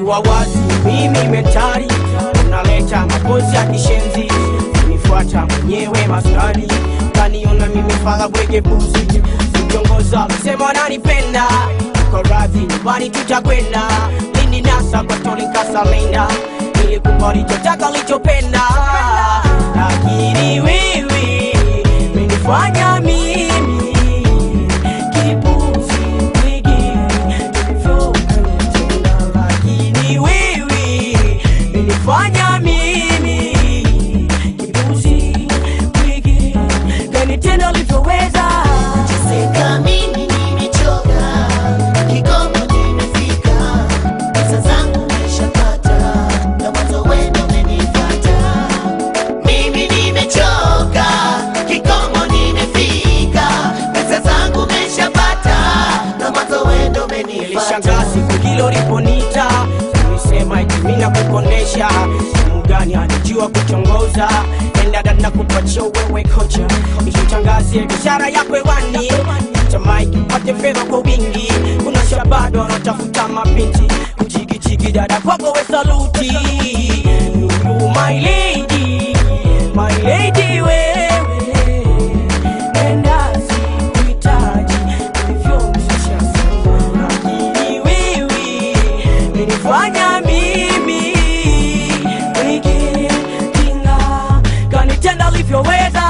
kuwa wazi mimi mentari unaleta mapozi ya kishenzi unifuata mwenyewe maskani kaniona mimi fala bwege puzi ukiongoza sema nanipenda uko radhi nyumbani tutakwenda lini nasa kwa tolinkasalenda nilikupa lichotaka lichopenda lakini wewe menifanya mimi kipuzi bwege tulivyopenda lakini wewe menifanya mimi kipuzi bwege kanitenda ulivyoweza Seka mimi nimechoka, kikomo nimefika, pesa zangu nimeshapata, na mwanzo wendo umenifuata. Mimi nimechoka, kikomo nimefika, pesa zangu nimeshapata, na mwanzo wendo umenifuata. nilishangaa siku hilo liponita ulisema eti mimi nakukondesha mgani anijua kuchongoza endada na kupatia wewe kocha ishitangazie biashara yako hewani tamaiki pate fedha kwa wingi kuna shabado wanatafuta mabinti kuchikichiki dada kwako we saluti Lulu, my lady my lady wewe Nenda sikuhitaji ulivyomshusha sana, lakini wewe umenifanya mimi wiki tinga kanitenda ulivyoweza